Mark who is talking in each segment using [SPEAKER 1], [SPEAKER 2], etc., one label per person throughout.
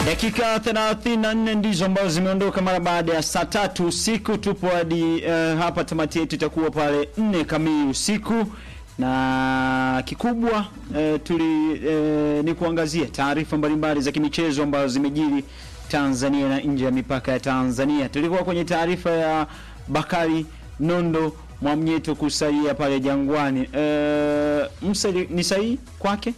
[SPEAKER 1] Dakika 34 ndizo ambazo zimeondoka mara baada ya saa tatu usiku. Tupo hadi uh, hapa tamati yetu itakuwa pale nne kamili usiku, na kikubwa uh, tuli uh, ni kuangazia taarifa mbalimbali za kimichezo ambazo zimejiri Tanzania na nje ya mipaka ya Tanzania. Tulikuwa kwenye taarifa ya Bakari Nondo Mwamnyeto kusalia pale Jangwani. Uh, msa ni sahihi kwake?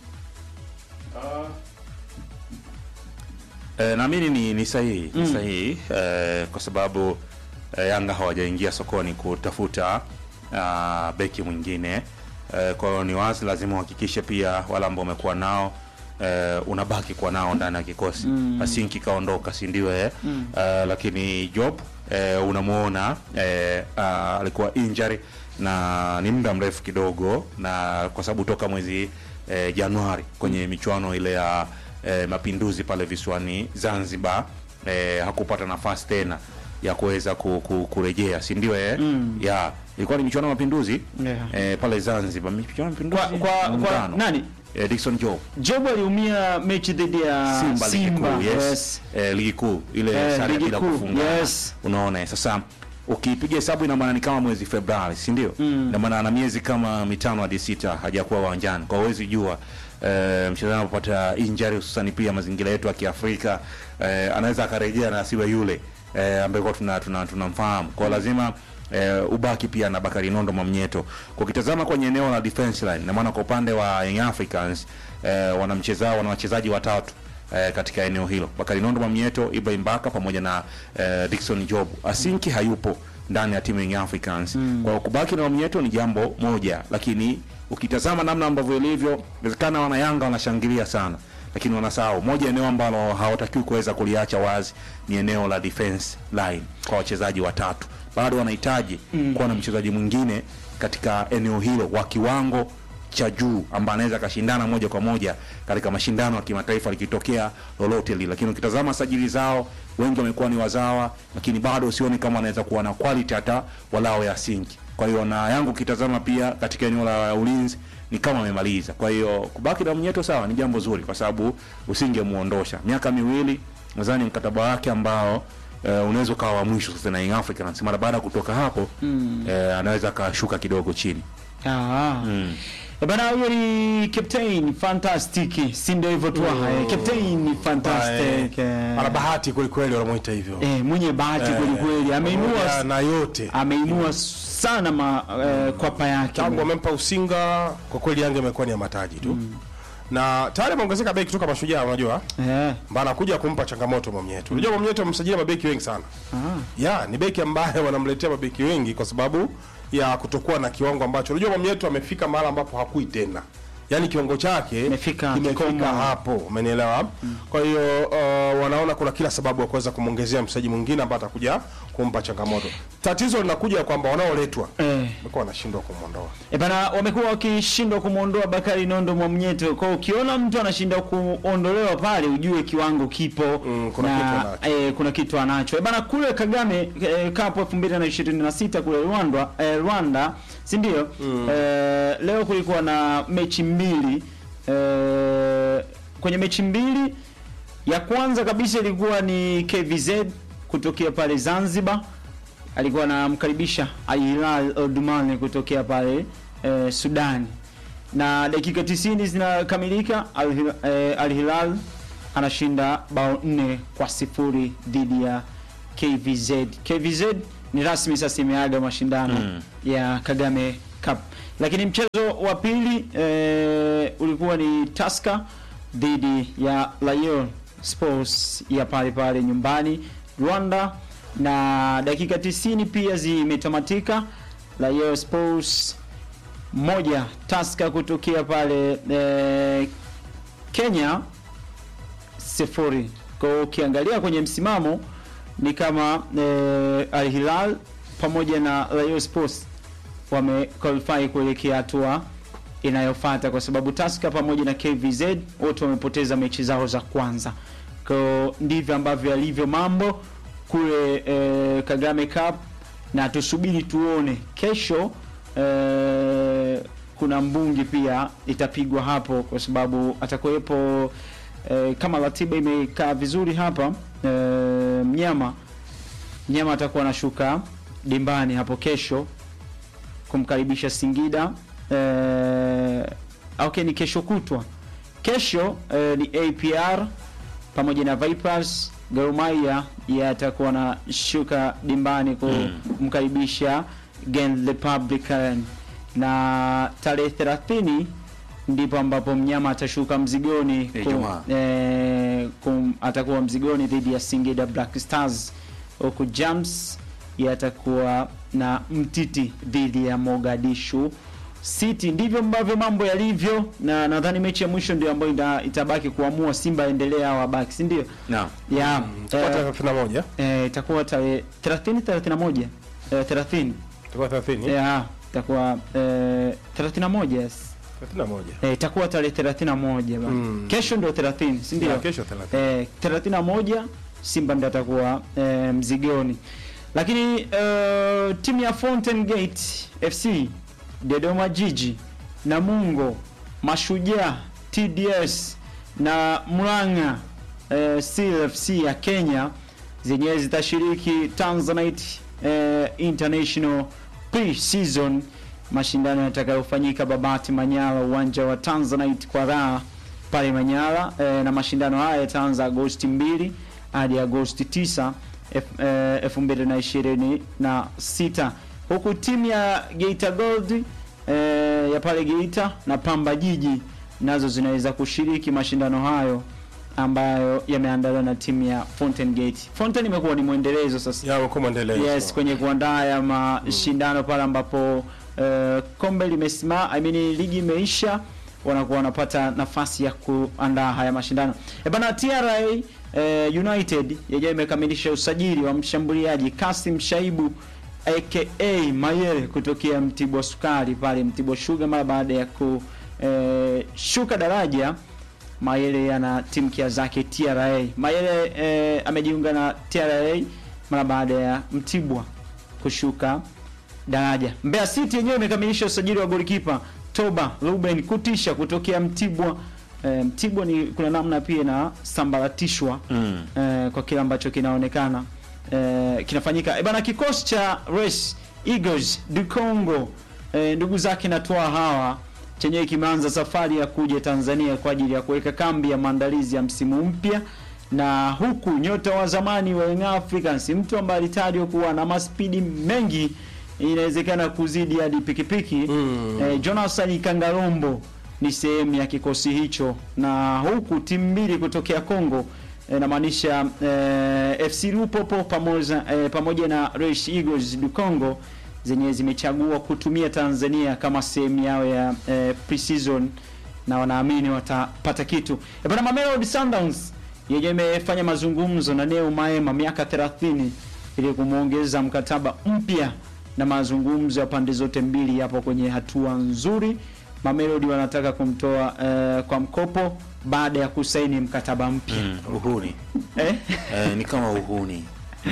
[SPEAKER 2] E, naamini ni, ni sahihi ni
[SPEAKER 1] Mm.
[SPEAKER 2] sahihi e, kwa sababu e, Yanga hawajaingia sokoni kutafuta a, beki mwingine e, kwa hiyo ni wazi lazima uhakikishe pia wale ambao umekuwa nao e, unabaki kuwa nao ndani ya kikosi
[SPEAKER 1] Mm.
[SPEAKER 2] Asinki kaondoka si ndio eh?
[SPEAKER 1] Mm.
[SPEAKER 2] e, lakini Job e, unamuona e, a, alikuwa injury na ni muda mrefu kidogo na kwa sababu toka mwezi e, Januari kwenye michuano ile ya e, mapinduzi pale visiwani Zanzibar e, hakupata nafasi tena ya kuweza ku, ku, kurejea si ndio eh?
[SPEAKER 1] Mm.
[SPEAKER 2] ya ilikuwa ni michuano ya mapinduzi
[SPEAKER 1] Yeah.
[SPEAKER 2] e, pale Zanzibar michuano ya mapinduzi
[SPEAKER 1] Kwa, kwa, kwa
[SPEAKER 2] muungano.
[SPEAKER 1] nani?
[SPEAKER 2] e, Dickson Job
[SPEAKER 1] Job aliumia mechi dhidi ya
[SPEAKER 2] Simba, ligi
[SPEAKER 1] Simba.
[SPEAKER 2] kuu yes.
[SPEAKER 1] yes.
[SPEAKER 2] Eh, ligi kuu ile
[SPEAKER 1] Eh,
[SPEAKER 2] sare ya
[SPEAKER 1] ligi
[SPEAKER 2] bila
[SPEAKER 1] kuu,
[SPEAKER 2] kufunga
[SPEAKER 1] yes.
[SPEAKER 2] unaona eh, sasa ukipiga hesabu ina maana ni kama mwezi Februari si ndio
[SPEAKER 1] Mm.
[SPEAKER 2] ina maana ana miezi kama mitano hadi sita hajakuwa uwanjani kwa huwezi jua eh, mchezaji anapopata injury hususani pia mazingira yetu ya Kiafrika eh, anaweza akarejea na asiwe yule eh, ambaye kwa tuna tunamfahamu tuna tunamfahamu. kwa hiyo lazima eh, ubaki pia na Bakari Nondo Mwamnyeto. Kwa ukitazama kwenye eneo la defense line, na maana kwa upande wa Young Africans eh, wanamcheza wana wachezaji watatu eh, katika eneo hilo, Bakari Nondo Mwamnyeto, Ibrahim Baka pamoja na eh, Dickson Job. Asinki hayupo ndani ya timu ya Young Africans.
[SPEAKER 1] Mm.
[SPEAKER 2] Kwa hiyo kubaki na Mwamnyeto ni jambo moja, lakini ukitazama namna ambavyo ilivyo, inawezekana wana Yanga wanashangilia sana lakini wanasahau moja eneo ambalo hawatakiwi kuweza kuliacha wazi ni eneo la defense line kwa wachezaji watatu. Bado wanahitaji
[SPEAKER 1] Mm.
[SPEAKER 2] kuwa na mchezaji mwingine katika eneo hilo wa kiwango cha juu ambaye anaweza akashindana moja kwa moja katika mashindano ya kimataifa likitokea lolote lile. Lakini ukitazama sajili zao, wengi wamekuwa ni wazawa, lakini bado usioni kama wanaweza kuwa na quality hata walao ya sinki. Kwa hiyo na yangu ukitazama pia katika eneo la ulinzi ni kama amemaliza. Kwa hiyo kubaki na Mnyeto sawa, ni jambo zuri kwa sababu usingemuondosha miaka miwili, nadhani mkataba wake ambao eh, unaweza ukawa wa mwisho sasa na Young Africans. Mara baada ya kutoka hapo
[SPEAKER 1] Mm.
[SPEAKER 2] eh, anaweza akashuka kidogo chini
[SPEAKER 1] Ah.
[SPEAKER 2] mm.
[SPEAKER 1] Eh, Bana huyo ni captain fantastic, si ndio hivyo tu? Mm. Captain fantastic.
[SPEAKER 3] Eh, ana bahati kweli kweli wanamuita hivyo.
[SPEAKER 1] Eh, mwenye bahati
[SPEAKER 3] Eh,
[SPEAKER 1] kweli kweli.
[SPEAKER 3] pamoja
[SPEAKER 1] Ameinua
[SPEAKER 3] na yote.
[SPEAKER 1] ameinua sana ma, eh, kwapa yake.
[SPEAKER 3] Tangu wamempa usinga kwa kweli Yanga imekuwa ni ya mataji tu. Na tayari ameongezeka beki kutoka Mashujaa unajua?
[SPEAKER 1] Eh.
[SPEAKER 3] Mbana anakuja kumpa changamoto Mwamnyeto. Unajua Mwamnyeto amsajili mabeki wengi sana.
[SPEAKER 1] Ah.
[SPEAKER 3] Ya, ni beki ambaye wanamletea mabeki wengi kwa sababu ya kutokuwa na kiwango ambacho unajua Mwamnyeto amefika mahali ambapo hakui tena. Yaani kiwango chake
[SPEAKER 1] Imefika
[SPEAKER 3] kimefika
[SPEAKER 1] kikomo.
[SPEAKER 3] hapo, umenielewa? Kwa hiyo uh, wanaona kuna kila sababu ya kuweza kumwongezea mchezaji mwingine ambaye atakuja kumpa changamoto. Tatizo linakuja kwamba wanaoletwa
[SPEAKER 1] Eh.
[SPEAKER 3] wamekuwa wanashindwa kumwondoa.
[SPEAKER 1] E bana, wamekuwa wakishindwa kumwondoa Bakari Nondo Mwamnyeto. Kwa hiyo ukiona mtu anashindwa kuondolewa pale, ujue kiwango kipo
[SPEAKER 3] Mm, kuna kitu
[SPEAKER 1] na
[SPEAKER 3] anacho.
[SPEAKER 1] e, kuna kitu anacho. E bana, kule Kagame e, Cup 2026 kule Rwanda, e, Rwanda si ndio? E, leo kulikuwa na mechi mbili e, kwenye mechi mbili ya kwanza kabisa ilikuwa ni KVZ kutokea pale Zanzibar alikuwa anamkaribisha Al Hilal Omdurman kutokea pale eh, Sudani, na dakika 90 zinakamilika, Al Hilal, eh, Al Hilal anashinda bao nne kwa sifuri dhidi ya KVZ. KVZ ni rasmi sasa imeaga mashindano
[SPEAKER 2] Mm.
[SPEAKER 1] ya Kagame Cup, lakini mchezo wa pili eh, ulikuwa ni Tusker dhidi ya Lion Sports ya pale pale nyumbani Rwanda, na dakika 90 pia zimetamatika. Lion Sports moja Tusker kutokea pale eh, Kenya sifuri. Kwa hiyo ukiangalia kwenye msimamo ni kama eh, Al Hilal pamoja na Lion Sports wame qualify kuelekea hatua inayofuata kwa sababu Tusker pamoja na KVZ wote wamepoteza mechi zao za kwanza. Kwa hiyo ndivyo ambavyo yalivyo mambo kule eh, Kagame Cup, na tusubiri tuone kesho eh, kuna mbungi pia itapigwa hapo, kwa sababu atakuwepo eh, kama ratiba imekaa vizuri hapa eh, mnyama mnyama atakuwa anashuka dimbani hapo kesho kumkaribisha Singida eh, okay, ni kesho kutwa. Kesho eh, ni APR pamoja na Vipers. Gor Mahia yatakuwa anashuka dimbani kumkaribisha Gen Republican, na tarehe 30 ndipo ambapo mnyama atashuka mzigoni
[SPEAKER 2] Eh,
[SPEAKER 1] ku-
[SPEAKER 2] Ijumaa.
[SPEAKER 1] eh, kum, atakuwa mzigoni dhidi ya Singida Black Stars huku Jams yatakuwa na mtiti dhidi ya Mogadishu City. Ndivyo ambavyo mambo yalivyo, na nadhani mechi ya mwisho ndio ambayo ita, itabaki kuamua Simba endelea au abaki, si ndio?
[SPEAKER 2] Naam.
[SPEAKER 1] Yeah.
[SPEAKER 3] Itakuwa
[SPEAKER 1] Eh,
[SPEAKER 3] tarehe 31.
[SPEAKER 1] eh, itakuwa tarehe 30 31 eh, 30
[SPEAKER 3] Itakuwa 30.
[SPEAKER 1] yeah, itakuwa eh, 31 yes.
[SPEAKER 3] 31.
[SPEAKER 1] Eh, itakuwa tarehe 31 bana.
[SPEAKER 3] Mm.
[SPEAKER 1] Kesho ndio 30, si ndio?
[SPEAKER 3] Ya, kesho 30.
[SPEAKER 1] Eh, 31 Simba ndio atakuwa eh, mzigoni. Lakini eh, timu ya Fountain Gate FC, Dodoma Jiji, Namungo, Mashujaa, TDS na Murang'a eh, Steel FC ya Kenya zenyewe zitashiriki Tanzanite eh, International Pre-season mashindano yatakayofanyika Babati Manyara, uwanja wa Tanzanite kwa raha pale Manyara eh, na mashindano haya yataanza Agosti 2 hadi Agosti 9 elfu- eh, 2026 huku timu ya Geita Gold eh, ya pale Geita na Pamba Jiji nazo zinaweza kushiriki mashindano hayo ambayo yameandaliwa na timu ya Fountain Gate. Fountain imekuwa ni mwendelezo sasa
[SPEAKER 3] Ya wako mwendelezo.
[SPEAKER 1] yes kwenye kuandaa ya mashindano pale ambapo eh, kombe limesimama I mean ligi imeisha wanakuwa wanapata nafasi ya kuandaa haya mashindano e bana TRA eh, United yenyewe imekamilisha usajili wa mshambuliaji Kasim Shaibu aka Mayele kutokea Mtibwa Sukari pale Mtibwa Sugar mara baada ya kushuka daraja Mayele ana timkia zake TRA. Mayele eh, amejiunga na TRA mara baada ya Mtibwa kushuka daraja. Mbeya City yenyewe imekamilisha usajili wa golikipa Toba Ruben Kutisha kutokea Mtibwa. Eh, Mtibwa ni kuna namna pia na sambaratishwa
[SPEAKER 2] Mm.
[SPEAKER 1] eh, kwa kile ambacho kinaonekana eh, kinafanyika. E bana, kikosi cha Race Eagles du Congo eh, ndugu zake na toa hawa chenyewe kimeanza safari ya kuja Tanzania kwa ajili ya kuweka kambi ya maandalizi ya msimu mpya, na huku nyota wa zamani wa Young Africans, mtu ambaye alitajwa kuwa na maspidi mengi, inawezekana kuzidi hadi pikipiki
[SPEAKER 3] Mm.
[SPEAKER 1] eh, Jonathan Kangarombo ni sehemu ya kikosi hicho, na huku timu mbili kutokea Kongo eh, namaanisha eh, FC Lupopo pamoja, eh, pamoja na Race Eagles du Congo zenye zimechagua kutumia Tanzania kama sehemu yao ya eh, pre-season na wanaamini watapata kitu. E bana, Mamelodi Sundowns yenyewe imefanya mazungumzo na Neo Maema miaka 30 ili kumwongeza mkataba mpya na mazungumzo ya pande zote mbili yapo kwenye hatua nzuri. Mamelodi wanataka kumtoa eh, kwa mkopo baada ya kusaini mkataba mpya
[SPEAKER 2] Mm, uhuni
[SPEAKER 1] eh?
[SPEAKER 2] eh, ni kama uhuni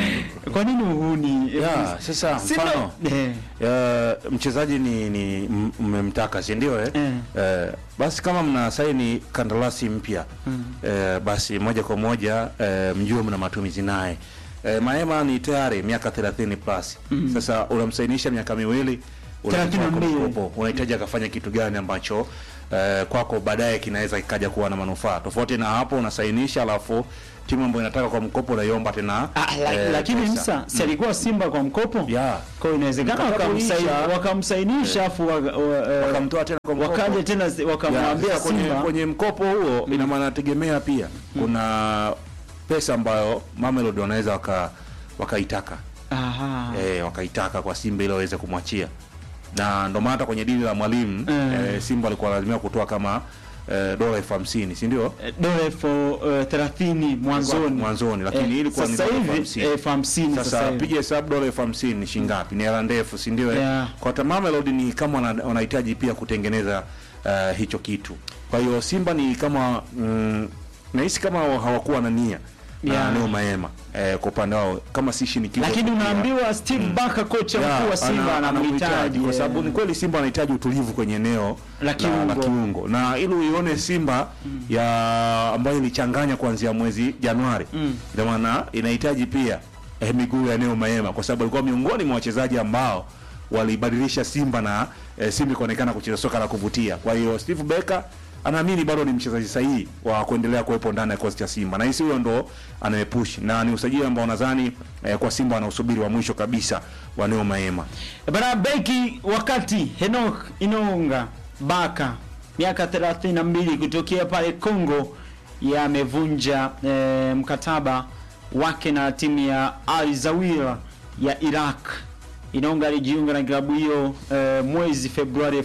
[SPEAKER 1] Kwa nini uhuni?
[SPEAKER 2] ya sasa
[SPEAKER 1] Si ndo-
[SPEAKER 2] mfano
[SPEAKER 1] eh,
[SPEAKER 2] ya, mchezaji ni ni m- mmemtaka si ndio eh?
[SPEAKER 1] Eh.
[SPEAKER 2] Eh, basi kama mna saini kandarasi mpya eh, basi moja kwa moja eh, mjue mna matumizi naye eh, Maema ni tayari miaka 30 plus sasa unamsainisha miaka miwili unamtoa kwa
[SPEAKER 1] 32.
[SPEAKER 2] mkopo unahitaji akafanya kitu gani ambacho eh, kwako baadaye kinaweza kikaja kuwa na manufaa tofauti na hapo unasainisha alafu timu ambayo inataka kwa mkopo unaiomba tena
[SPEAKER 1] Ah, la,
[SPEAKER 2] eh,
[SPEAKER 1] lakini
[SPEAKER 2] pesa.
[SPEAKER 1] msa si alikuwa Simba kwa mkopo
[SPEAKER 2] ya
[SPEAKER 1] kwa hiyo inawezekana
[SPEAKER 2] Mkataba
[SPEAKER 1] wakamsaini-
[SPEAKER 2] uliisha.
[SPEAKER 1] wakamsainisha afu wa- wa- eh,
[SPEAKER 2] wakamtoa tena kwa mkopo
[SPEAKER 1] wakaja tena si-
[SPEAKER 2] Ya,
[SPEAKER 1] wakamwambia
[SPEAKER 2] sasa kwenye,
[SPEAKER 1] Simba
[SPEAKER 2] kwenye mkopo huo ina maana nategemea pia kuna pesa ambayo Mamelodi wanaweza waka wakaitaka
[SPEAKER 1] aha
[SPEAKER 2] eh, wakaitaka kwa Simba ili waweze kumwachia, na ndo maana hata kwenye dili la mwalimu
[SPEAKER 1] Mm.
[SPEAKER 2] eh, Simba alikuwa lazima kutoa kama eh, dola elfu hamsini si ndio?
[SPEAKER 1] Eh, dola elfu eh, thelathini mwanzoni
[SPEAKER 2] Mwanzoni, lakini
[SPEAKER 1] Eh,
[SPEAKER 2] ilikuwa ni
[SPEAKER 1] sasa
[SPEAKER 2] dola elfu
[SPEAKER 1] hivi
[SPEAKER 2] hamsini.
[SPEAKER 1] elfu hamsini sasa
[SPEAKER 2] Sasa
[SPEAKER 1] hivi
[SPEAKER 2] piga hesabu dola elfu hamsini ni shilingi ngapi? Ni hela ndefu, si ndio? eh?
[SPEAKER 1] Yeah.
[SPEAKER 2] Kwa hata Mamelodi ni kama wana- wanahitaji pia kutengeneza uh, hicho kitu. Kwa hiyo Simba ni kama mm, nahisi kama hawakuwa na nia
[SPEAKER 1] Yeah.
[SPEAKER 2] na Neo Maema eh, kwa upande wao kama si shinikizo
[SPEAKER 1] lakini
[SPEAKER 2] tu pia.
[SPEAKER 1] unaambiwa Steve Barker kocha
[SPEAKER 2] Yeah,
[SPEAKER 1] mkuu wa Simba
[SPEAKER 2] ana-
[SPEAKER 1] anamhitaji
[SPEAKER 2] kwa sababu
[SPEAKER 1] eh.
[SPEAKER 2] ni kweli Simba anahitaji utulivu kwenye eneo
[SPEAKER 1] La kiungo.
[SPEAKER 2] la kiungo na ili uione Simba ya ambayo ilichanganya kuanzia mwezi Januari
[SPEAKER 1] Mm.
[SPEAKER 2] ndio maana inahitaji pia eh, miguu ya Neo Maema kwa sababu alikuwa miongoni mwa wachezaji ambao walibadilisha Simba na eh, Simba ikaonekana kucheza soka la kuvutia. Kwa hiyo Steve Becker anaamini bado ni mchezaji sahihi wa kuendelea kuwepo ndani ya kikosi cha Simba, na hisi huyo ndo anayepush na ni usajili ambao nadhani eh, kwa Simba anausubiri wa mwisho kabisa wa Neo Maema.
[SPEAKER 1] Bana beki wakati Henok Inonga Baka miaka 32 kutokea pale Congo yamevunja eh, mkataba wake na timu ya Al Zawira ya Iraq. Inonga alijiunga na klabu hiyo eh, mwezi Februari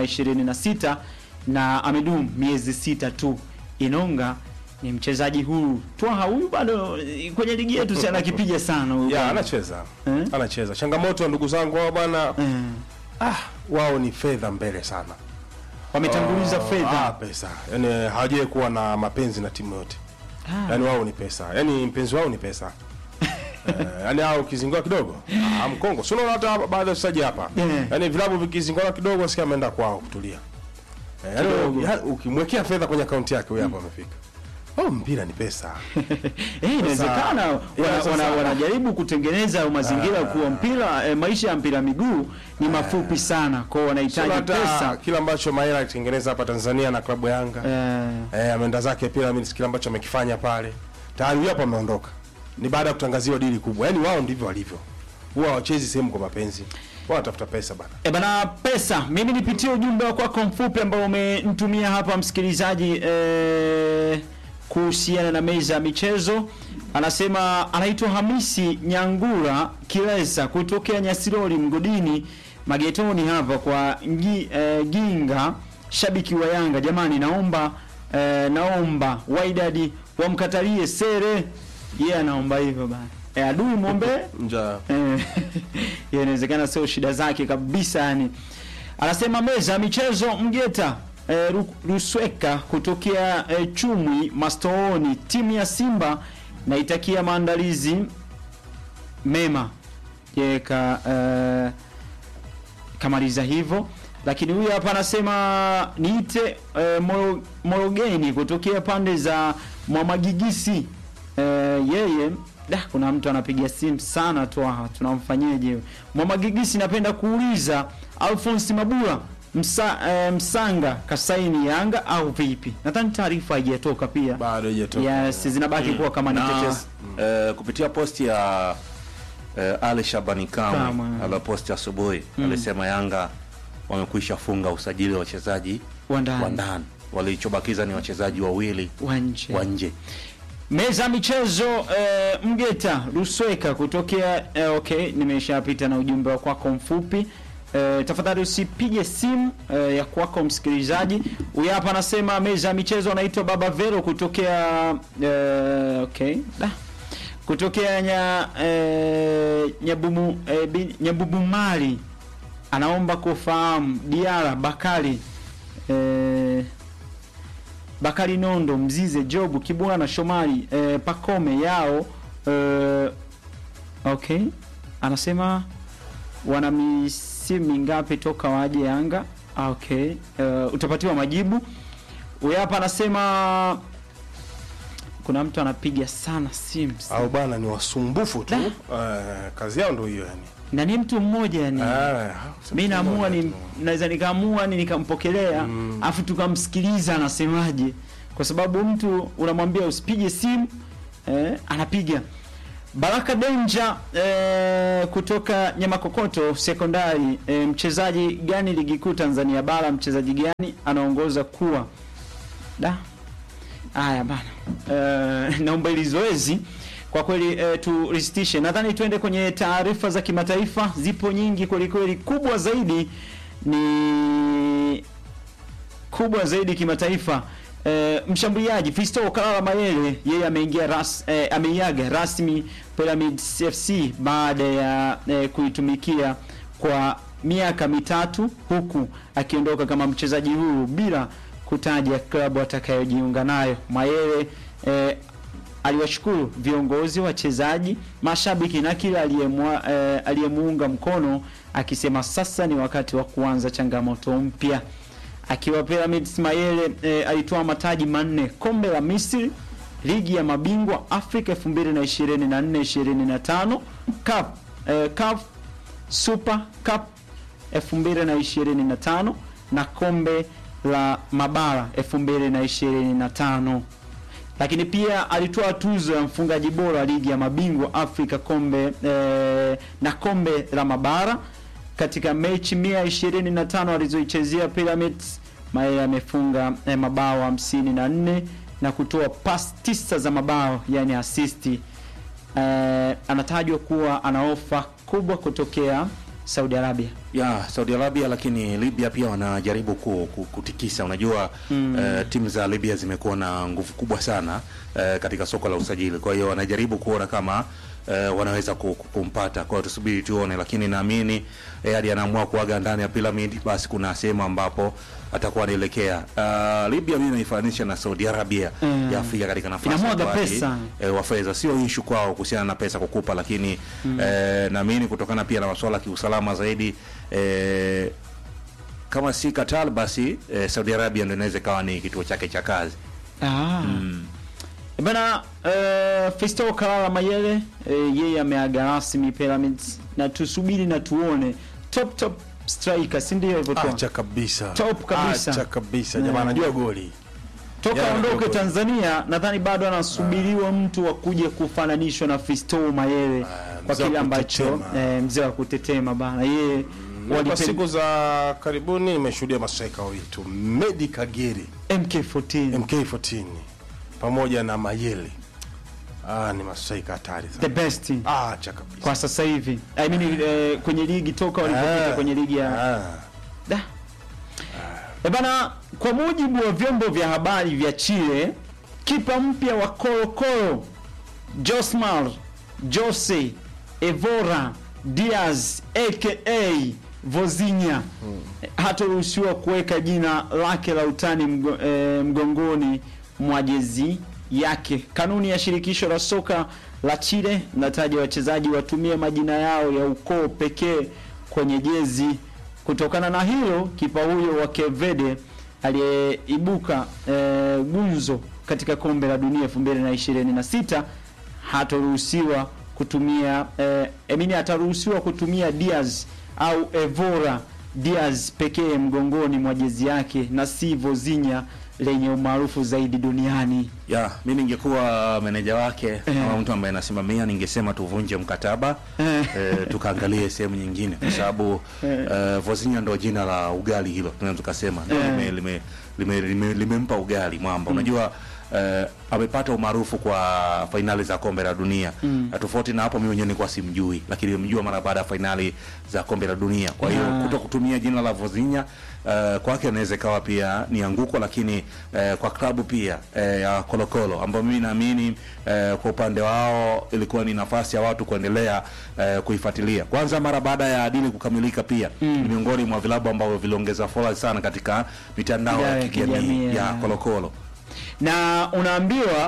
[SPEAKER 1] 2026 na amedumu miezi sita tu. Inonga ni mchezaji huru. Twaha huyu bado eh, kwenye ligi yetu si anakipiga sana huyu.
[SPEAKER 3] ya
[SPEAKER 1] bwana.
[SPEAKER 3] anacheza
[SPEAKER 1] Eh?
[SPEAKER 3] anacheza changamoto ya ndugu zangu hao bwana
[SPEAKER 1] Eh,
[SPEAKER 3] ah, wao ni fedha mbele sana
[SPEAKER 1] wametanguliza
[SPEAKER 3] Ah,
[SPEAKER 1] fedha.
[SPEAKER 3] ah, pesa yani hawajai kuwa na mapenzi na timu yote
[SPEAKER 1] Ah.
[SPEAKER 3] yani wao ni pesa yani mpenzi wao ni pesa Eh, yani hao ukizingua kidogo ah, mkongo si unaona hata baadhi ya wachezaji hapa
[SPEAKER 1] Yeah.
[SPEAKER 3] yani vilabu vikizingua kidogo sikia ameenda kwao kutulia Eh, yani
[SPEAKER 1] Kidogo.
[SPEAKER 3] ya- ukimwekea fedha kwenye akaunti yake huyo hapo amefika oh mpira ni pesa
[SPEAKER 1] Eh, inawezekana
[SPEAKER 3] Yeah,
[SPEAKER 1] wana,
[SPEAKER 3] sasa-
[SPEAKER 1] wana, wanajaribu kutengeneza mazingira kuwa mpira eh, maisha ya mpira miguu ni mafupi sana kwao wanahitaji
[SPEAKER 3] Sio hata
[SPEAKER 1] pesa
[SPEAKER 3] kila ambacho Maela alitengeneza hapa Tanzania na klabu ya Yanga
[SPEAKER 1] eh,
[SPEAKER 3] eh, ameenda zake Pyramids, kile ambacho amekifanya pale tayari huyo hapo ameondoka, ni baada ya kutangaziwa dili kubwa. Yani wao ndivyo walivyo, huwa hawachezi sehemu kwa mapenzi, wao wanatafuta pesa bana.
[SPEAKER 1] E bana pesa, mimi nipitie ujumbe wako wako mfupi ambao umenitumia hapa msikilizaji eh, kuhusiana na meza ya michezo. Anasema anaitwa Hamisi Nyangura Kilesa kutokea Nyasirori Mgodini Magetoni hapa kwa ngi, eh, Ginga, shabiki wa Yanga. Jamani, naomba eh, naomba Wydad wamkatalie sere. Yeye anaomba hivyo bana. Eh, adui muombe
[SPEAKER 3] Nja
[SPEAKER 1] Eh, ya inawezekana sio shida zake kabisa yani. Anasema meza ya michezo Mgeta eh, Ru- Rusweka kutokea eh, Chumwi Mastooni, timu ya Simba naitakia maandalizi mema. Yeye ka eh, kamaliza hivyo, lakini huyu hapa anasema niite eh, Moro- Morogeni kutokea pande za Mwamagigisi eh, yeye da, kuna mtu anapiga simu sana tu, ah, tunamfanyeje? Mwamagigisi, napenda kuuliza Alphonse Mabula msa, eh, Msanga kasaini Yanga au vipi? Nadhani taarifa haijatoka pia.
[SPEAKER 3] bado haijatoka.
[SPEAKER 1] Yes, zinabaki kuwa kama ni
[SPEAKER 2] na
[SPEAKER 1] tetesi.
[SPEAKER 2] eh, kupitia posti ya eh, Ali Shabani Kamwe
[SPEAKER 1] Kamwe.
[SPEAKER 2] aliyoposti asubuhi alisema Yanga wamekwisha funga usajili wa wachezaji
[SPEAKER 1] Wa ndani.
[SPEAKER 2] wa ndani, walichobakiza ni wachezaji wawili
[SPEAKER 1] Wa nje.
[SPEAKER 2] wa nje.
[SPEAKER 1] Meza ya michezo eh, Mgeta Rusweka kutokea eh, okay, nimeshapita na ujumbe wa kwako mfupi. Eh, tafadhali usipige simu eh, ya kwako msikilizaji. Huyu hapa anasema meza ya michezo anaitwa Baba Vero kutokea eh, okay. Da. Kutokea nya eh, Nyabumu eh, bi- Nyabubumari anaomba kufahamu Diara Bakari eh, Bakari Nondo, Mzize, Jobu, Kibwana na Shomari eh, Pakome yao eh, okay, anasema wana misimu mingapi toka waje Yanga? Ah, Okay, eh, utapatiwa majibu. Huyu hapa anasema kuna mtu anapiga sana simu
[SPEAKER 3] au bana ni wasumbufu tu
[SPEAKER 1] Da.
[SPEAKER 3] eh, kazi yao ndio hiyo yani.
[SPEAKER 1] na ni mtu mmoja yani
[SPEAKER 3] Eh,
[SPEAKER 1] mi naamua ni
[SPEAKER 3] tu.
[SPEAKER 1] naweza nikaamua ni nikampokelea afu tukamsikiliza anasemaje, kwa sababu mtu unamwambia usipige simu eh, anapiga. Baraka Denja eh, kutoka Nyamakokoto Sekondari eh, mchezaji gani ligi kuu Tanzania bara, mchezaji gani anaongoza kuwa da Haya bana, uh, naomba ili zoezi kwa kweli uh, turisitishe. Nadhani tuende kwenye taarifa za kimataifa, zipo nyingi kweli kweli. Kubwa zaidi ni kubwa zaidi kimataifa. Uh, mshambuliaji Fisto Kalala Mayele yeye ameingia ras, eh, ameiaga rasmi Pyramids FC baada ya eh, kuitumikia kwa miaka mitatu huku akiondoka kama mchezaji huru bila kutaja klabu atakayojiunga nayo. Mayele eh, aliwashukuru viongozi, wachezaji, mashabiki na kila aliyemwa- eh, aliyemuunga mkono akisema sasa ni wakati wa kuanza changamoto mpya. Akiwa Pyramids Mayele eh, alitoa mataji manne: kombe la Misri, ligi ya mabingwa Afrika 2024-2025, Cup eh, CAF Super Cup 2025 na kombe la mabara 2025 lakini pia alitoa tuzo ya mfungaji bora ligi ya mabingwa Afrika kombe eh, na kombe la mabara katika mechi 125 alizoichezea Pyramids. Mayele amefunga eh, mabao 54 na kutoa pas tisa za mabao yani asisti. Eh, anatajwa kuwa ana ofa kubwa kutokea Saudi Arabia.
[SPEAKER 2] ya Saudi Arabia, lakini Libya pia wanajaribu ku, ku, kutikisa. Unajua mm. uh, timu za Libya zimekuwa na nguvu kubwa sana uh, katika soko la usajili, kwa hiyo wanajaribu kuona kama uh, wanaweza ku- ku- kumpata. Kwa hiyo tusubiri tuone, lakini naamini eh, hadi anaamua kuaga ndani ya Pyramid, basi kuna sehemu ambapo atakuwa anaelekea. Uh, Libya mimi naifananisha na Saudi Arabia
[SPEAKER 1] Mm.
[SPEAKER 2] ya Afrika katika nafasi
[SPEAKER 1] Inamwaga
[SPEAKER 2] ya ukuaji,
[SPEAKER 1] pesa.
[SPEAKER 2] eh, wa fedha sio ishu kwao kuhusiana na pesa kukupa, lakini eh, naamini kutokana pia na masuala ya kiusalama zaidi eh, kama si Qatar basi eh, Saudi Arabia ndio inaweza ikawa ni kituo chake cha kazi.
[SPEAKER 1] Ah. Bana uh, Fisto Kalala Mayele eh, yeye ameaga rasmi Pyramids na tusubiri na tuone top top striker, si ndio hivyo tu?
[SPEAKER 3] Acha kabisa.
[SPEAKER 1] Top kabisa.
[SPEAKER 3] Acha kabisa.
[SPEAKER 1] Mm.
[SPEAKER 3] Jamaa anajua goli.
[SPEAKER 1] Toka
[SPEAKER 3] Yeah,
[SPEAKER 1] aondoke
[SPEAKER 3] ndio.
[SPEAKER 1] Tanzania, nadhani bado anasubiriwa mtu wa kuja kufananishwa na Fisto Mayele
[SPEAKER 3] Ah,
[SPEAKER 1] kwa
[SPEAKER 3] mzee wa
[SPEAKER 1] kile ambacho
[SPEAKER 3] kutetema.
[SPEAKER 1] eh, mzee wa kutetema bana yeye
[SPEAKER 3] Kwa
[SPEAKER 1] walipen-
[SPEAKER 3] siku za karibuni nimeshuhudia mastrika wawili tu, Medi Kagere
[SPEAKER 1] MK14
[SPEAKER 3] MK14 pamoja na Mayele. Ah, ni mastrika hatari
[SPEAKER 1] the
[SPEAKER 3] sana.
[SPEAKER 1] best
[SPEAKER 3] Ah, acha kabisa.
[SPEAKER 1] kwa sasa hivi I mean, eh, kwenye ligi toka walipofika
[SPEAKER 3] Ah,
[SPEAKER 1] kwenye ligi ya
[SPEAKER 3] ah.
[SPEAKER 1] Da. E bana, kwa mujibu wa vyombo vya habari vya Chile, kipa mpya wa Colo-Colo Josmar Jose Evora Diaz aka Vozinha hataruhusiwa kuweka jina lake la utani mgo, e, mgongoni mwa jezi yake. Kanuni ya shirikisho la soka la Chile inataja wachezaji watumie majina yao ya ukoo pekee kwenye jezi. Kutokana na hilo, kipa huyo wa Kevede aliyeibuka e, gunzo katika kombe la dunia 2026 hataruhusiwa kutumia eh, emini ataruhusiwa kutumia Diaz au Evora Diaz pekee mgongoni mwa jezi yake na si Vozinha lenye umaarufu zaidi duniani.
[SPEAKER 2] Ya, mi ningekuwa meneja wake
[SPEAKER 1] Eh.
[SPEAKER 2] ama mtu ambaye anasimamia ningesema tuvunje mkataba
[SPEAKER 1] Eh.
[SPEAKER 2] eh, tukaangalie sehemu nyingine kwa sababu eh, Vozinha ndo jina la ugali hilo tunaweza tukasema ndio
[SPEAKER 1] Eh.
[SPEAKER 2] lime, lime, lime, lime, limempa ugali mwamba unajua eh, amepata umaarufu kwa fainali za kombe la dunia mm. tofauti na hapo mimi mwenyewe nilikuwa simjui lakini nimemjua mara baada ya fainali za kombe la dunia kwa hiyo
[SPEAKER 1] Ah.
[SPEAKER 2] kuto kutumia jina la Vozinha uh, kwake inaweza ikawa pia ni anguko, lakini uh, kwa klabu pia uh, ya Kolokolo ambayo mimi naamini uh, kwa upande wao ilikuwa ni nafasi ya watu kuendelea uh, kuifuatilia. Kwanza mara baada ya dili kukamilika, pia ni miongoni mwa vilabu ambavyo viliongeza followers sana katika mitandao
[SPEAKER 1] Mitandao
[SPEAKER 2] ya
[SPEAKER 1] ya kijamii,
[SPEAKER 2] kijamii ya
[SPEAKER 1] ya.
[SPEAKER 2] Kolokolo.
[SPEAKER 1] na unaambiwa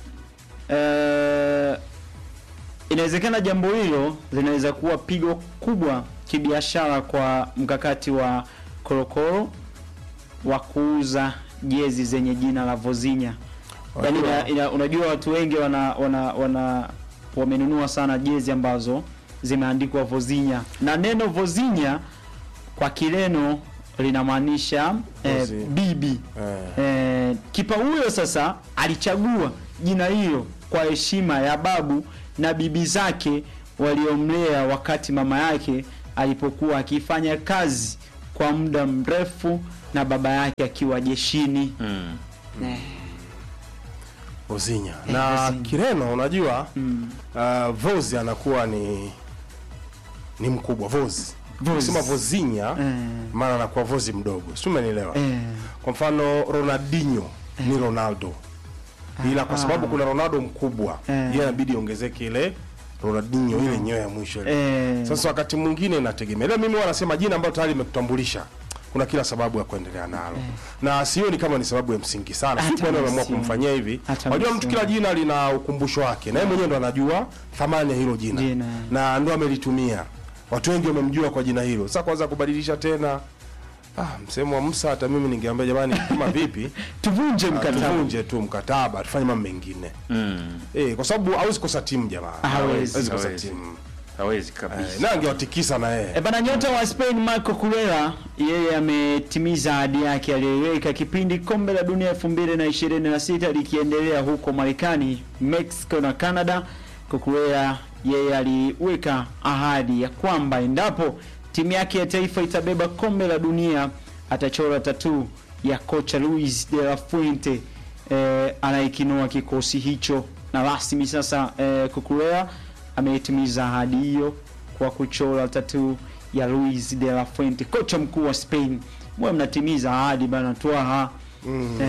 [SPEAKER 1] eh, inawezekana jambo hilo linaweza kuwa pigo kubwa kibiashara kwa mkakati wa Korokoro wa kuuza jezi zenye jina la Vozinha. Yaani ina, ina, unajua watu wengi wana, wana, wana wamenunua sana jezi ambazo zimeandikwa Vozinha na neno Vozinha kwa Kireno linamaanisha eh,
[SPEAKER 3] Vozi.
[SPEAKER 1] bibi
[SPEAKER 3] Eh.
[SPEAKER 1] Eh, kipa huyo sasa alichagua jina hilo kwa heshima ya babu na bibi zake waliomlea wakati mama yake alipokuwa akifanya kazi kwa muda mrefu na baba yake akiwa jeshini.
[SPEAKER 2] Mm.
[SPEAKER 1] Eh,
[SPEAKER 3] Vozinha.
[SPEAKER 1] Eh,
[SPEAKER 3] Na
[SPEAKER 1] Vozinha.
[SPEAKER 3] Kireno unajua
[SPEAKER 1] mm.
[SPEAKER 3] uh, Vozi anakuwa ni ni mkubwa Vozi.
[SPEAKER 1] Vozi.
[SPEAKER 3] Ukisema Vozinha
[SPEAKER 1] Eh,
[SPEAKER 3] maana anakuwa Vozi mdogo. Si umenielewa?
[SPEAKER 1] eh,
[SPEAKER 3] Kwa mfano Ronaldinho ni Ronaldo. Ila kwa
[SPEAKER 1] Ah.
[SPEAKER 3] sababu kuna Ronaldo mkubwa,
[SPEAKER 1] Eh.
[SPEAKER 3] yeye inabidi iongezeke ile Ronaldinho ile nyoyo ya mwisho ile.
[SPEAKER 1] eh,
[SPEAKER 3] Sasa wakati mwingine inategemea. Ila mimi huwa nasema jina ambalo tayari limekutambulisha. kuna kila sababu ya kuendelea nalo na sioni kama ni sababu ya msingi sana
[SPEAKER 1] Hata
[SPEAKER 3] si kwa nini wameamua
[SPEAKER 1] msimu.
[SPEAKER 3] kumfanyia hivi
[SPEAKER 1] Hata
[SPEAKER 3] unajua mtu
[SPEAKER 1] msimu.
[SPEAKER 3] kila jina lina ukumbusho wake na yeye mwenyewe ndo anajua thamani ya hilo jina,
[SPEAKER 1] Jina.
[SPEAKER 3] na ndo amelitumia watu wengi wamemjua kwa jina hilo sasa kwanza kubadilisha tena ah, msemo wa Musa hata mimi ningeambia jamani kama vipi
[SPEAKER 1] tuvunje
[SPEAKER 3] ah,
[SPEAKER 1] mkataba
[SPEAKER 3] tuvunje tu mkataba tufanye mambo mengine
[SPEAKER 2] Mm.
[SPEAKER 3] eh, kwa sababu hawezi kosa timu jamaa
[SPEAKER 1] Hawezi.
[SPEAKER 3] hawezi kosa
[SPEAKER 2] Hawezi.
[SPEAKER 3] timu
[SPEAKER 2] hawezi
[SPEAKER 3] eh,
[SPEAKER 2] kabisa
[SPEAKER 3] na angewatikisa na yeye
[SPEAKER 1] E bana, nyota wa Spain Marco Cuellar yeye ametimiza ahadi yake aliyoiweka kipindi kombe la dunia 2026 likiendelea huko Marekani, Mexico na Canada. Cuellar yeye aliweka ahadi ya kwamba endapo timu yake ya taifa itabeba kombe la dunia atachora tatu ya kocha Luis de la Fuente eh, anayekinua kikosi hicho, na rasmi sasa eh, Cuellar ametimiza ahadi hiyo kwa kuchora tatu ya Luis de la Fuente, kocha mkuu wa Spain. Mwe mnatimiza ahadi bana, twaha
[SPEAKER 3] Mm.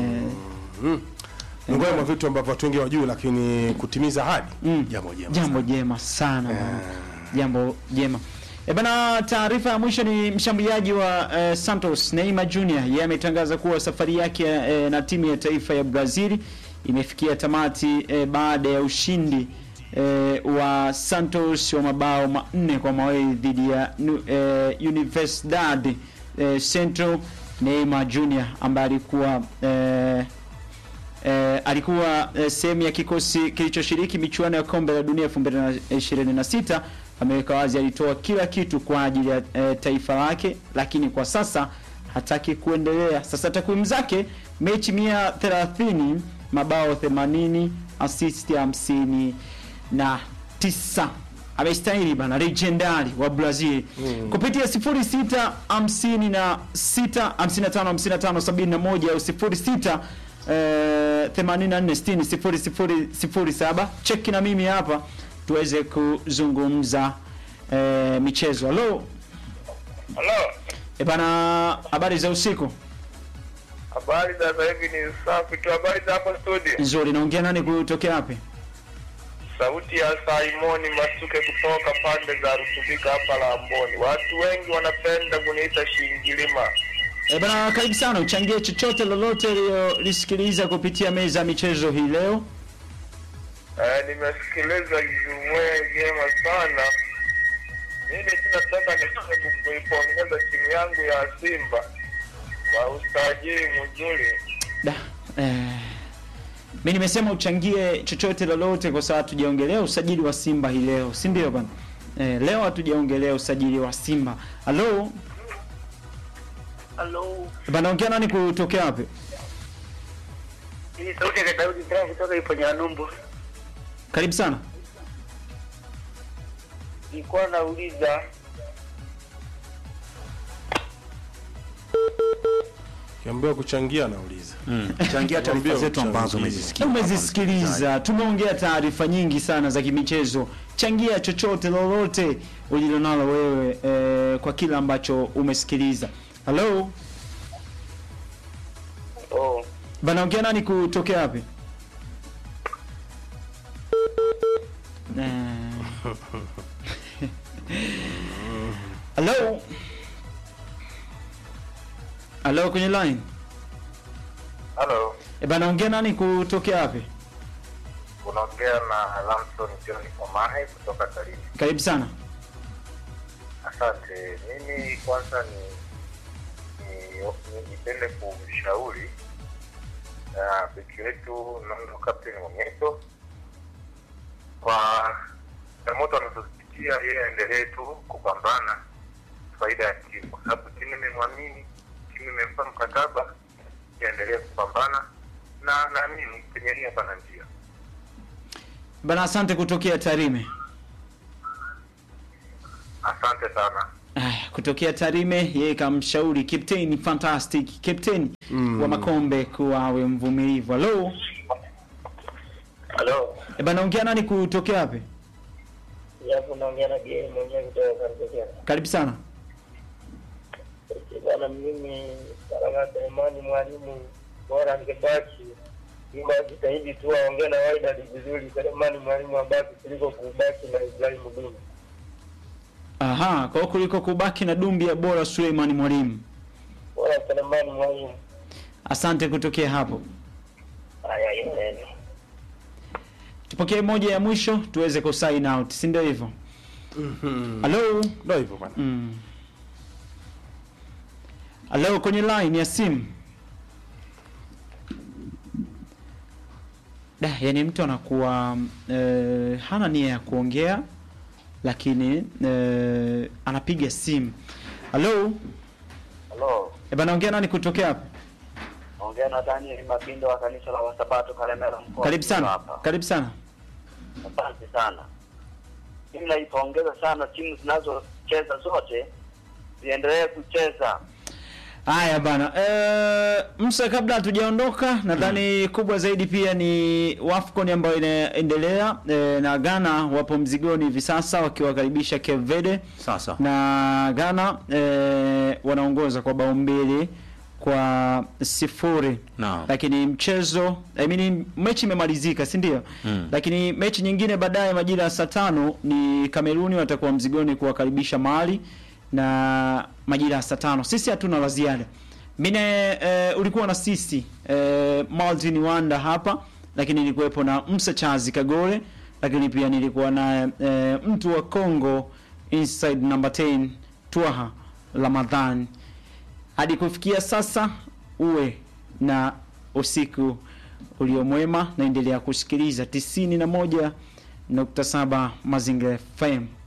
[SPEAKER 1] eh,
[SPEAKER 3] miongoni mwa vitu ambavyo watu wengi wajui lakini kutimiza ahadi
[SPEAKER 1] Mm.
[SPEAKER 3] jambo jema
[SPEAKER 1] jambo jema sana bana. jambo jema E bana, taarifa ya mwisho ni mshambuliaji wa eh, Santos Neymar Jr. Yeye ametangaza kuwa safari yake eh, na timu ya taifa ya Brazil imefikia tamati eh, baada ya ushindi eh, wa Santos wa mabao manne kwa mawili dhidi ya nu- eh, Universidad eh, Central. Neymar Jr. ambaye alikuwa eh, eh, alikuwa eh, sehemu ya kikosi kilichoshiriki michuano ya kombe la dunia 2026 ameweka wazi alitoa kila kitu kwa ajili ya eh, taifa lake, lakini kwa sasa hataki kuendelea. Sasa takwimu zake mechi 130, mabao 80, assist 50 na tisa amestahili bana legendari wa Brazil kupitia 06 56 55 55 71 au 06 eh, 84 60 0007 cheki na mimi hapa tuweze kuzungumza eh, michezo. Halo
[SPEAKER 4] Halo,
[SPEAKER 1] e bana, habari za usiku
[SPEAKER 4] habari za sasa hivi ni safi tu. Habari za hapo studio?
[SPEAKER 1] nzuri. Naongea nani kutokea wapi?
[SPEAKER 4] Sauti ya Simoni Masuke kutoka pande za Rutubika hapa Lamboni. Watu wengi wanapenda kuniita Shingilima.
[SPEAKER 1] E bana, karibu sana, uchangie chochote lolote lisikiliza kupitia meza ya michezo hii leo.
[SPEAKER 4] Eh, nimesikiliza jumwe jema sana. Mimi tunataka niseme kuipongeza timu yangu ya Simba kwa usajili mzuri.
[SPEAKER 1] Da, eh, mi nimesema uchangie chochote lolote kwa sababu hatujaongelea usajili wa Simba hii leo, si ndio bana? Eh, leo hatujaongelea usajili wa Simba. Halo
[SPEAKER 5] Halo,
[SPEAKER 1] bana, ongea nani kutokea wapi?
[SPEAKER 5] hii sauti ya Daudi Ndara kutoka ipo Nyanumbu.
[SPEAKER 1] Karibu sana.
[SPEAKER 5] Nilikuwa nauliza
[SPEAKER 3] kiambiwa kuchangia nauliza
[SPEAKER 2] Mm. changia taarifa
[SPEAKER 3] Mwambie
[SPEAKER 2] zetu ambazo
[SPEAKER 3] uchangie.
[SPEAKER 2] umezisikia
[SPEAKER 1] Umezisikiliza, tumeongea taarifa nyingi sana za kimichezo. Changia chochote lolote ulilonalo wewe eh, kwa kile ambacho umesikiliza. Halo
[SPEAKER 4] Oh,
[SPEAKER 1] bana, ongea nani kutokea wapi? Eh. Halo halo, kwenye line
[SPEAKER 4] halo.
[SPEAKER 1] e bana, ongea nani kutokea wapi?
[SPEAKER 4] Unaongea na Lamson John Omahe kutoka Tarime.
[SPEAKER 1] Karibu sana.
[SPEAKER 4] Asante. Mimi kwanza ni ni- ni- nipende kumshauri uh, beki wetu Nondo Captain Mwamyeto kwa changamoto anazozipitia, yeye aendelee tu kupambana faida ya timu, kwa sababu timu imemwamini, timu imempa mkataba, iendelee kupambana na naamini penye nia pana njia.
[SPEAKER 1] Bana, asante kutokea Tarime.
[SPEAKER 4] Asante sana.
[SPEAKER 1] Aya, kutokea Tarime, yeye kamshauri captain fantastic captain wa Makombe kuwa awe mvumilivu. Halo
[SPEAKER 5] halo,
[SPEAKER 1] e bana, ongea nani kutokea wapi?
[SPEAKER 5] yapo naongea na Bien mwenyewe kutoka Karibia.
[SPEAKER 1] Karibu sana.
[SPEAKER 5] Bana, mimi Karama Selemani mwalimu bora angebaki ila jitahidi tu aongee na Wydad vizuri. Selemani mwalimu abaki kuliko kubaki na Ibrahim Duma.
[SPEAKER 1] Aha, kwa hiyo kuliko kubaki na dumbi ya bora Suleiman Mwalimu.
[SPEAKER 5] Selemani Mwalimu.
[SPEAKER 1] Asante kutokea hapo.
[SPEAKER 5] Haya, yeye.
[SPEAKER 1] Tupokee moja ya mwisho tuweze ku sign out, si ndio hivyo? Halo.
[SPEAKER 3] Ndio hivyo bwana.
[SPEAKER 1] Mm. Halo, kwenye line ya simu. Da, yani mtu anakuwa eh, hana nia ya kuongea lakini eh, anapiga simu. Halo,
[SPEAKER 6] Halo,
[SPEAKER 1] eh, bana ongea nani kutokea hapa?
[SPEAKER 6] ongea na Daniel Mabindo wa kanisa la Wasabato Kalemera mkoa.
[SPEAKER 1] Karibu sana.
[SPEAKER 6] Hapa.
[SPEAKER 1] Karibu sana.
[SPEAKER 6] Asante sana. Mimi naipongeza sana timu zinazocheza zote ziendelee kucheza.
[SPEAKER 1] Haya bana, eh, Musa, kabla hatujaondoka, nadhani kubwa zaidi pia ni Wafcon ambayo inaendelea eh, na Ghana wapo mzigoni hivi sasa wakiwakaribisha Cape Verde
[SPEAKER 2] Sasa
[SPEAKER 1] na Ghana eh, wanaongoza kwa bao mbili kwa sifuri
[SPEAKER 2] Naam.
[SPEAKER 1] lakini mchezo I mean, mechi imemalizika si ndio?
[SPEAKER 2] Mm.
[SPEAKER 1] Lakini mechi nyingine baadaye majira ya saa tano ni Kameruni watakuwa mzigoni kuwakaribisha Mali na majira ya saa tano. Sisi hatuna la ziada. Mine eh, ulikuwa na sisi eh, Martin Wanda hapa, lakini nilikuwepo na Musa Chazi Kagore, lakini pia nilikuwa na eh, mtu wa Congo inside number 10 Twaha Ramadhan. Hadi kufikia sasa, uwe na usiku uliomwema, naendelea kusikiliza 91.7 Mazingira FM.